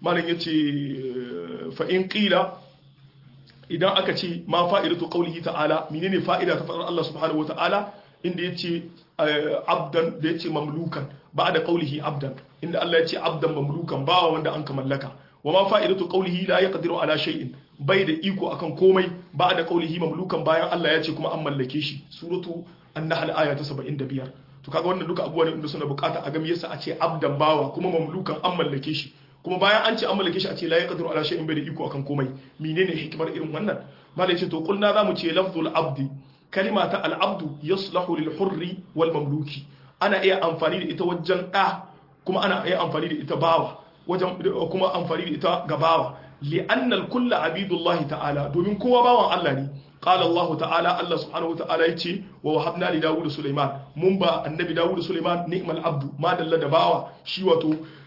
malam yace fa in qila idan aka ce ma fa'idatu qawlihi ta'ala menene fa'ida ta faɗar Allah subhanahu wa ta'ala inda yace abdan da yace mamlukan ba'da qawlihi abdan inda Allah yace abdan mamlukan bawa wanda an ka mallaka wa ma fa'idatu qawlihi la yaqdiru ala shay'in bai da iko akan komai ba'da qawlihi mamlukan bayan Allah yace kuma an mallake shi suratu an-nahl aya ta 75 to kaga wannan duka abubuwan da suna bukata a ga yasa a ce abdan bawa kuma mamlukan an mallake shi kuma bayan an ce an mallake shi a ce la yaqdiru ala shay'in bai da iko akan komai menene hikimar irin wannan malai ce to kulna zamu ce lafzul abdi kalima ta al abdu yaslahu lil hurri wal mamluki ana iya amfani da ita wajen da kuma ana iya amfani da ita bawa wajen kuma amfani da ita ga bawa li'anna al kullu abidullahi ta'ala domin kowa bawan Allah ne قال الله تعالى الله سبحانه وتعالى يتي ووهبنا لداود سليمان من با النبي داود سليمان نعم العبد ما دل دباوا شي واتو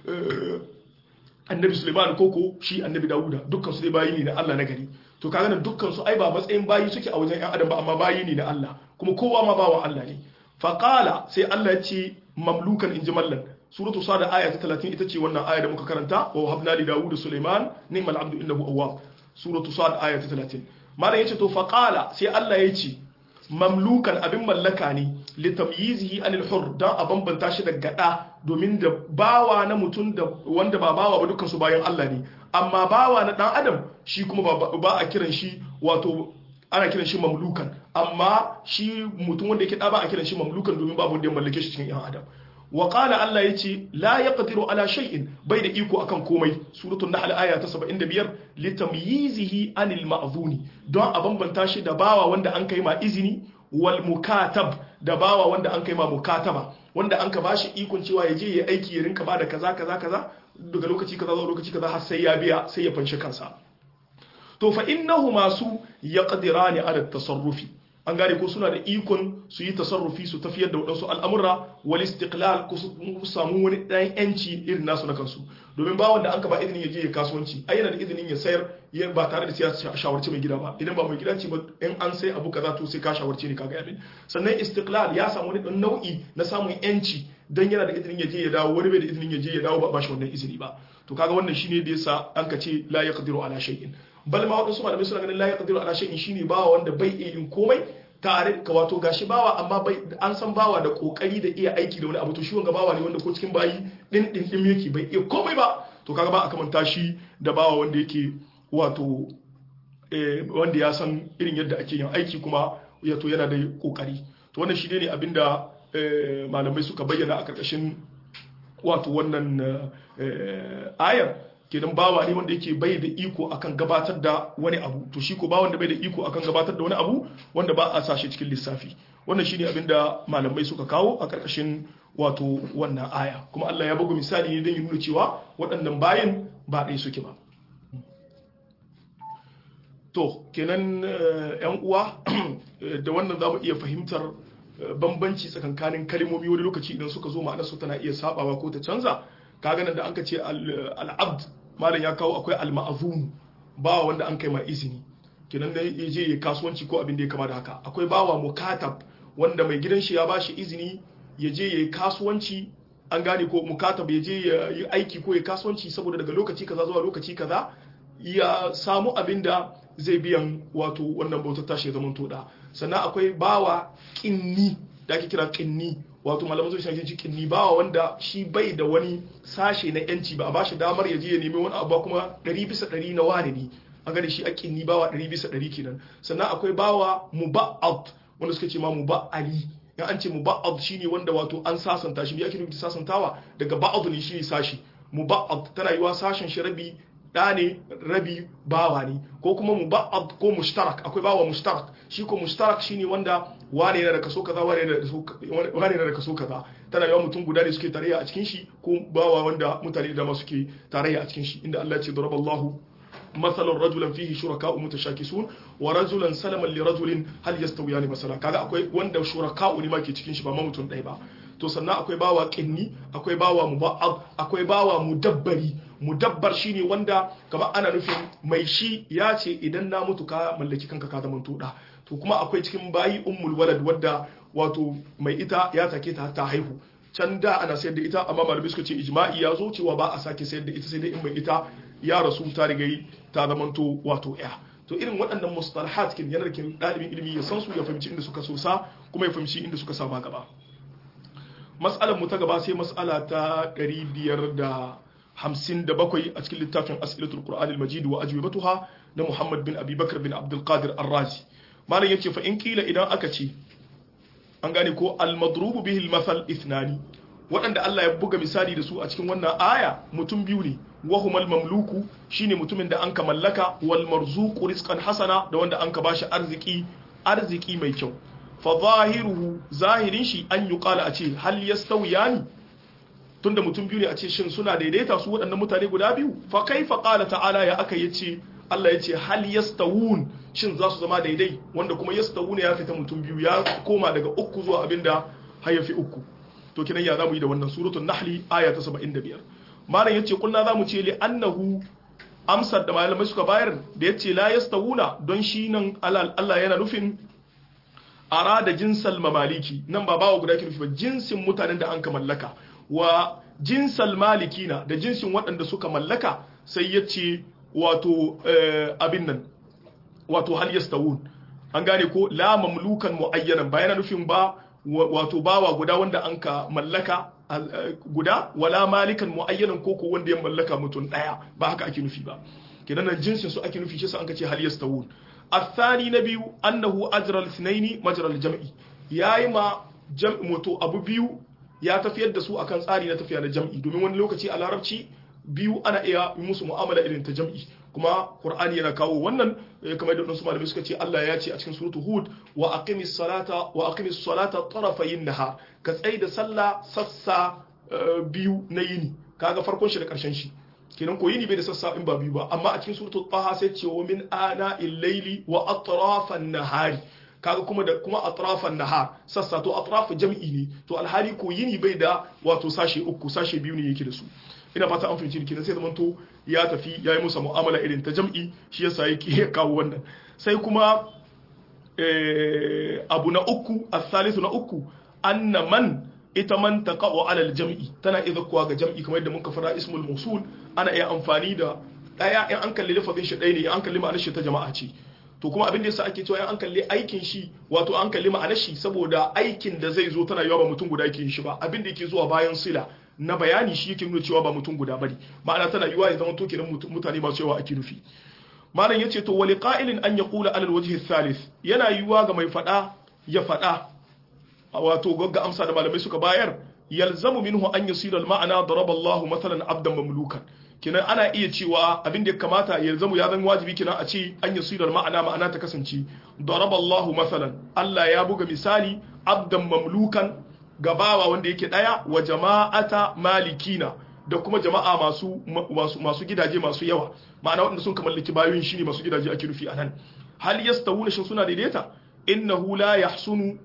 annabi Suleiman koko shi annabi Dawuda dukkan su dai bayi ne na Allah na gari to kaga nan dukkan su ai ba matsayin bayi suke a wajen ƴan adam ba amma bayi ne na Allah kuma kowa ma bawan Allah ne fa qala sai Allah ya ce mamlukan inji mallan suratu sada aya ta 30 ita ce wannan aya da muka karanta wa habna li Dawud Suleiman ni'mal abdu innahu awwab suratu sada aya ta 30 malam yace to fa qala sai Allah ya ce mamlukan abin mallaka ne litamyizihi anil hur dan a bambanta shi daga da domin da bawa na mutum da wanda ba bawa ba dukkan su bayan Allah ne amma bawa na dan adam shi kuma ba a kiran shi wato ana kiran shi mamlukan amma shi mutum wanda yake da ba a kiran shi mamlukan domin babu wanda ya mallake shi cikin yan adam wa qala Allah yace la yaqdiru ala shay'in bai da iko akan komai suratul nahl aya ta 75 litamyizihi anil ma'zuni don a bambanta shi da bawa wanda an kai ma izini wal mukatab da bawa wanda an kai ma mukataba wanda an ka bashi ikon cewa ya je ya aiki ya rinka bada kaza kaza kaza daga lokaci kaza zuwa lokaci kaza har sai ya biya sai ya fanshi kansa to fa innahu masu yaqdirani ala tasarrufi an gane ko suna da ikon su yi tasarrufi su tafiyar da waɗansu al'amura wal istiqlal ko su samu wani ɗan yanci irin nasu na kansu domin ba wanda an ka ba izinin ya je ya kasuwanci ai yana da izinin ya sayar ba tare da sai ya shawarci mai gida ba idan ba mai gida ce ba in an sai abu kaza to sai ka shawarci ne kaga yamin sannan istiqlal ya samu wani ɗan nau'i na samun yanci dan yana da izinin ya je ya dawo wani bai da izinin ya je ya dawo ba ba shi wannan izini ba to kaga wannan shine da yasa an ka ce la yaqdiru ala shay'in bal ma wadansu malamai suna ganin la yaqdiru ala shay'in shine bawa wanda bai iya yin komai tare ka wato gashi bawa amma bai an san bawa da kokari da iya aiki da wani abu to shi wanga bawa ne wanda ko cikin bayi din din din yake bai iya komai ba to kaga ba a kamanta shi da bawa wanda yake wato eh wanda ya san irin yadda ake yin aiki kuma ya to yana da kokari to wannan shi ne abinda malamai suka bayyana a karkashin wato wannan ayar kenan bawa ne wanda yake bai da iko akan gabatar da wani abu to shi ko bawan da bai da iko akan gabatar da wani abu wanda ba a sashe cikin lissafi wannan shine abin da malamai suka kawo a karkashin wato wannan aya kuma Allah ya bugu misali ne don ya nuna cewa waɗannan bayan ba ɗaya suke ba to kenan yan uwa da wannan za mu iya fahimtar bambanci tsakankanin kalmomi wani lokaci idan suka zo ma'anar su tana iya sabawa ko ta canza kaga nan da an ka ce al'abd malam ya kawo akwai al-ma'zum bawa wanda an kai ma izini kenan da ya je ya kasuwanci ko abin da ya kama da haka akwai bawa mukatab wanda mai gidan shi ya bashi izini ya je ya yi kasuwanci an gane ko mukatab ya je ya yi aiki ko ya kasuwanci saboda daga lokaci kaza zuwa lokaci kaza ya samu abin da zai biyan wato wannan bautar tashi ya zama toda sannan akwai bawa kinni da ake kira kinni wato malaman zuwa shi shi kinni bawa wanda shi bai da wani sashe na yanci ba a bashi damar ya je ya nemi wani abu kuma 100 bisa 100 na wani ne an gane shi a kinni bawa 100 bisa 100 kenan sannan akwai bawa muba'ad wanda suka ce ma muba'ali ya an ce muba'ad shine wanda wato an sasanta shi ya nufi sasantawa daga ba'ad ne shine sashi muba'ad tana yiwa sashen shi rabi da ne rabi bawa ne ko kuma muba'ad ko mushtarak akwai bawa mushtarak shi ko mushtarak shine wanda wane yana da kaso kaza wane yana da kaso kaza tana yawan mutum guda ne suke tarayya a cikin shi ko bawa wanda mutane da dama suke tarayya a cikin shi inda Allah ya ce daraballahu مثلا رجلا فيه شركاء متشاكسون ورجلا سلما لرجل هل يستويان مثلا kaga akwai wanda shuraka'u ne ma ke cikin shi ba ma mutum ɗaya ba to sannan akwai bawa kinni akwai bawa muba'ab akwai bawa mudabbari mudabbar shine wanda kamar ana nufin mai shi ya ce idan na mutu ka mallaki kanka ka zama tuda to kuma akwai cikin bayi ummul walad wadda wato mai ita ya take ta ta haihu can da ana sayar da ita amma malamai suka ce ijma'i ya zo cewa ba a sake sayar da ita sai dai in mai ita ya rasu ta riga ta zamanto wato ya to irin waɗannan mustalahat kin yanar kin ɗalibin ilimi ya san su ya fahimci inda suka sosa kuma ya fahimci inda suka sama gaba mas'alar mu ta gaba sai mas'ala ta 557 a cikin littafin as'ilatul qur'an al-majid wa ajwibatuha na Muhammad bin Abi Bakr bin Abdul Qadir Ar-Razi malam yace fa in kila idan aka ce an gane ko al-madrubu bihi al-mathal ithnani waɗanda Allah ya buga misali da su a cikin wannan aya mutum biyu ne wahumal mamluku shine mutumin da anka mallaka wal marzuqu rizqan hasana da wanda anka bashi arziki arziki mai kyau fa zahiruhu zahirin shi an yuqala a ce hal yastawiyani tunda mutum biyu ne a ce shin suna daidaita su waɗannan mutane guda biyu fa kaifa qala ta'ala ya aka yace Allah yace hal yastawun shin za su zama daidai wanda kuma yastawuna ya fita mutum biyu ya koma daga uku zuwa abinda hayafi uku to kinan ya zamu yi da wannan suratul nahli aya ta 75 malam yace kullu zamu ce li annahu amsar da malamai suka bayar da yace la yastawuna don shi nan Allah yana nufin arada jinsal mamaliki nan ba bawa guda ke nufi ba jinsin mutanen da an ka mallaka wa jinsal malikina da jinsin waɗanda suka mallaka sai yace wato abin nan wato hal yastawun an gane ko la mamlukan muayyanan ba yana nufin ba wato bawa guda wanda an ka mallaka guda wala malikan muayyanan koko wanda ya mallaka mutum daya ba haka ake nufi ba kenan nan jinsin su ake nufi shi sa an ka ce hal yastawun athani na biyu annahu ajra al-thnaini majra al-jam'i yayi ma jam'i moto abu biyu ya tafiyar da su akan tsari na tafiya na jam'i domin wani lokaci a larabci biyu ana iya musu mu'amala irin ta jam'i kuma qur'ani yana kawo wannan kamar da wasu malamai suka ce Allah ya ce a cikin suratul hud wa aqimis salata wa aqimis salata tarafayin nahar ka tsai da sallah sassa biyu na yini kaga farkon shi da karshen shi kenan ko yini bai da sassa in ba biyu ba amma a cikin suratul taha sai ce wa min ana il-laili wa atrafan nahari kaga kuma da kuma atrafan nahar sassa to atraf jam'i ne to alhali ko yini bai da wato sashe uku sashe biyu ne yake da su ina fata an fahimci kenan sai zamanto ya tafi ya yi musa mu'amala irin ta jam'i shi yasa yake kawo wannan sai kuma abu na uku asalisu na uku anna man ita man taqa'u ala al-jam'i tana idza kuwa ga jam'i kamar yadda muka fara ismul mawsul ana iya amfani da daya in an kalli lafazin shi ɗaya ne in an kalli ma'anar shi ta jama'a ce to kuma abin da yasa ake cewa in an kalli aikin shi wato an kalli ma'anar shi saboda aikin da zai zo tana yawa ba mutum guda yake yin shi ba abin da yake zuwa bayan sila na bayani shi yake nuna cewa ba mutum guda bane ma'ana tana yiwa ya zama to kenan mutane masu yawa ake nufi malam yace to wali qa'ilin an yaqula ala alwajhi thalith yana yiwa ga mai fada ya fada wato gagga amsa da malamai suka bayar yalzamu minhu an yasira al-ma'ana daraba Allah mathalan abdan mamlukan kenan ana iya cewa abin da ya kamata yalzamu ya zama wajibi kenan a ce an yasira al-ma'ana ma'ana ta kasance daraba Allah mathalan Allah ya buga misali abdan mamlukan gabawa wanda yake daya wa jama'ata malikina da kuma jama'a masu masu masu gidaje masu yawa ma'ana wanda sun kamallaki bayoyin shine masu gidaje ake rufi anan hal yastawuna shin suna daidaita innahu la yahsunu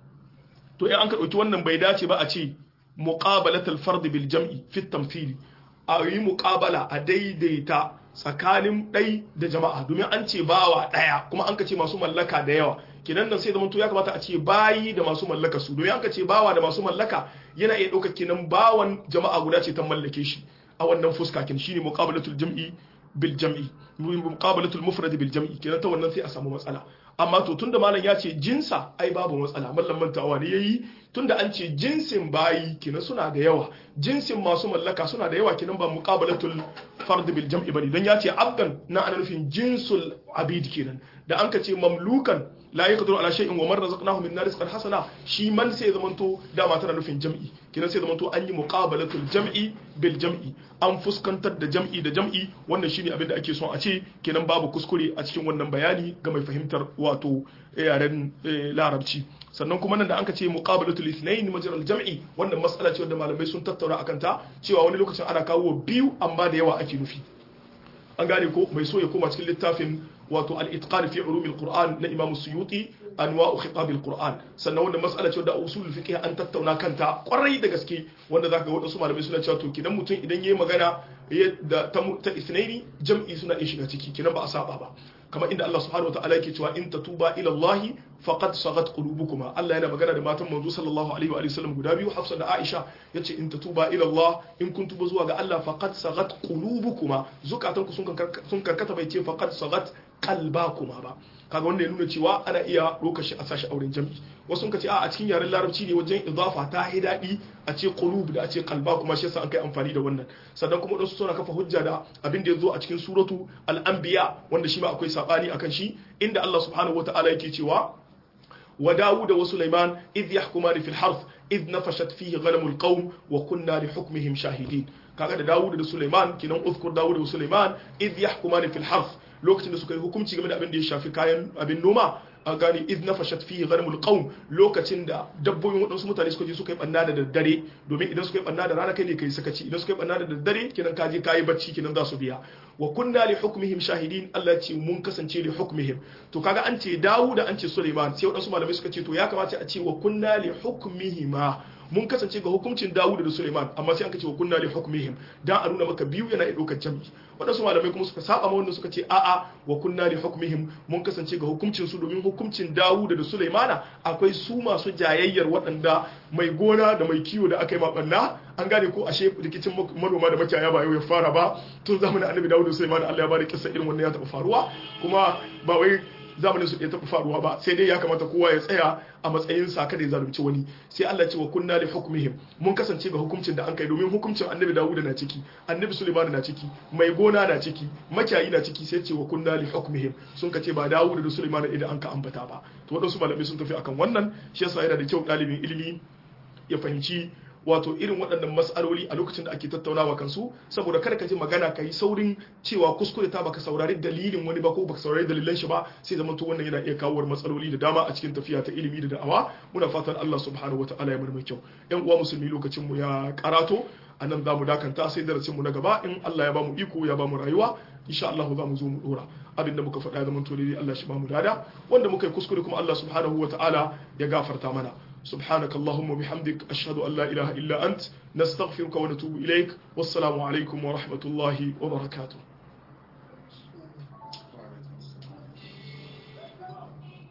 to in an ka dauki wannan bai dace ba a ce muqabalatul fard bil jam'i fi tamthili a yi muqabala a daidaita tsakanin ɗai da jama'a domin an ce bawa ɗaya kuma an ka ce masu mallaka da yawa kenan nan sai zama to ya kamata a ce bayi da masu mallaka su domin an ka ce bawa da masu mallaka yana iya ɗaukar kenan bawan jama'a guda ce ta mallake shi a wannan fuska kin shine muqabalatul jam'i bil jam'i muqabalatul mufrad bil jam'i kenan ta wannan sai a samu matsala amma to tunda malam ya ce jinsa ai babu matsala mallam mantawa ne yayi tunda an ce jinsin bayi kenan suna da yawa jinsin masu mallaka suna da yawa kenan ba muqabalatul fard bil jam'i bane don ya ce abdan na ana nufin jinsul abid kenan da an ka ce mamlukan la yaqdiru ala shay'in wa man razaqnahu minna rizqan hasana shi man sai zamanto dama tana nufin jam'i kenan sai zamanto an yi muqabalatul jam'i bil jam'i an fuskantar da jam'i da jam'i wannan shine abin da ake son a ce kenan babu kuskure a cikin wannan bayani ga mai fahimtar wato yaren larabci sannan kuma nan da anka ce muqabalatul ithnain majral jam'i wannan mas'ala ce wanda malamai sun tattauna akan ta cewa wani lokacin ana kawo biyu amma da yawa ake nufi an gane ko mai so ya koma cikin littafin wato al-itqan fi ulumil qur'an na imam suyuti anwa'u khitab al-qur'an sannan wannan mas'ala ce wanda usulul fiqh an tattauna kanta kwarai da gaske wanda zaka ga wadansu malamai suna cewa to kidan mutum idan yayi magana da ta ta isnaini jam'i suna iya shiga ciki kidan ba a saba ba kamar inda Allah subhanahu wataala yake cewa in tatuba ila Allah faqad sagat qulubukuma Allah yana magana da matan manzo sallallahu alaihi wa sallam guda biyu Hafsa da Aisha yace in tatuba ila Allah in kun tuba zuwa ga Allah faqad sagat qulubukuma zukatanku sun sun karkata bai ce faqad sagat qalbakuma ba kaga wanda ya nuna cewa ana iya ɗaukar shi a sashi auren jam'i wasu sun ce a a cikin yaren larabci ne wajen idafa ta yi daɗi a ce qulub da a ce qalba kuma shi yasa an kai amfani da wannan sannan kuma wasu suna kafa hujja da abin da ya zo a cikin suratu al-anbiya wanda shi ma akwai sabani akan shi inda Allah subhanahu wataala yake cewa wa Dawud wa Sulaiman idh yahkumani fil harth idh nafashat fihi ghanamul qawm wa kunna li hukmihim shahidin kaga da Dawud da Sulaiman kinan uzkur Dawud da Sulaiman idh yahkumani fil harth lokacin da suka yi hukunci game da abin da ya shafi kayan abin noma a gani idh nafashat fihi ghanamul qawm lokacin da dabbobin wadansu mutane suka je suka yi banna da daddare domin idan suka yi banna da rana kai ne kai sakaci idan suka yi banna da daddare kinan ka je kai bacci kinan za su biya wa kunna li hukmihim shahidin Allah ya ce mun kasance li hukmihim to kaga an ce Dawud an ce Sulaiman sai wadansu malamai suka ce to ya kamata a ce wa kunna li hukmihima mun kasance ga hukuncin Dawud da Sulaiman amma sai an kace wa kunna li hukmihim dan a nuna maka biyu yana ɗaukar jami'i wadansu malamai kuma suka saba ma wanda suka ce a'a wa kunna li hukmihim mun kasance ga hukuncin su domin hukuncin Dawud da Sulaimana akwai su masu jayayyar waɗanda mai gona da mai kiwo da aka yi mabanna an gane ko ashe rikicin manoma da makiyaya ba yau ya fara ba tun zamanin Annabi Dawud da Sulaiman Allah ya bada kissa irin wannan ya taɓa faruwa kuma ba wai zamanin su ɗaya taɓa faruwa ba sai dai ya kamata kowa ya tsaya a matsayin sa kada ya zalunci wani sai Allah ce wa kunna li hukmihim mun kasance ga hukuncin da an kai domin hukuncin Annabi Dawud na ciki Annabi Sulaiman na ciki mai gona na ciki makiyayi na ciki sai ce wa kunna li hukmihim sun kace ba Dawud da Sulaiman idan an ka ambata ba to wadansu malamai sun tafi akan wannan shi yasa yana da kyau ɗalibin ilimi ya fahimci wato irin waɗannan matsaloli a lokacin da ake tattaunawa kansu saboda kada ka ji magana ka yi saurin cewa kuskure ta baka saurari dalilin wani ba ko baka saurari dalilan shi ba sai zama to wannan yana iya kawo matsaloli da dama a cikin tafiya ta ilimi da da'awa muna fatan Allah subhanahu wataala ya mai kyau yan uwa musulmi lokacin mu ya karato a nan za mu dakanta sai darasin mu na gaba in Allah ya ba mu iko ya ba mu rayuwa insha Allah za mu zo mu dora abin da muka faɗa zaman to dai Allah shi ba mu dada wanda muka yi kuskure kuma Allah subhanahu wataala ya gafarta mana سبحانك اللهم وبحمدك أشهد أن لا إله إلا أنت نستغفرك ونتوب إليك والسلام عليكم ورحمة الله وبركاته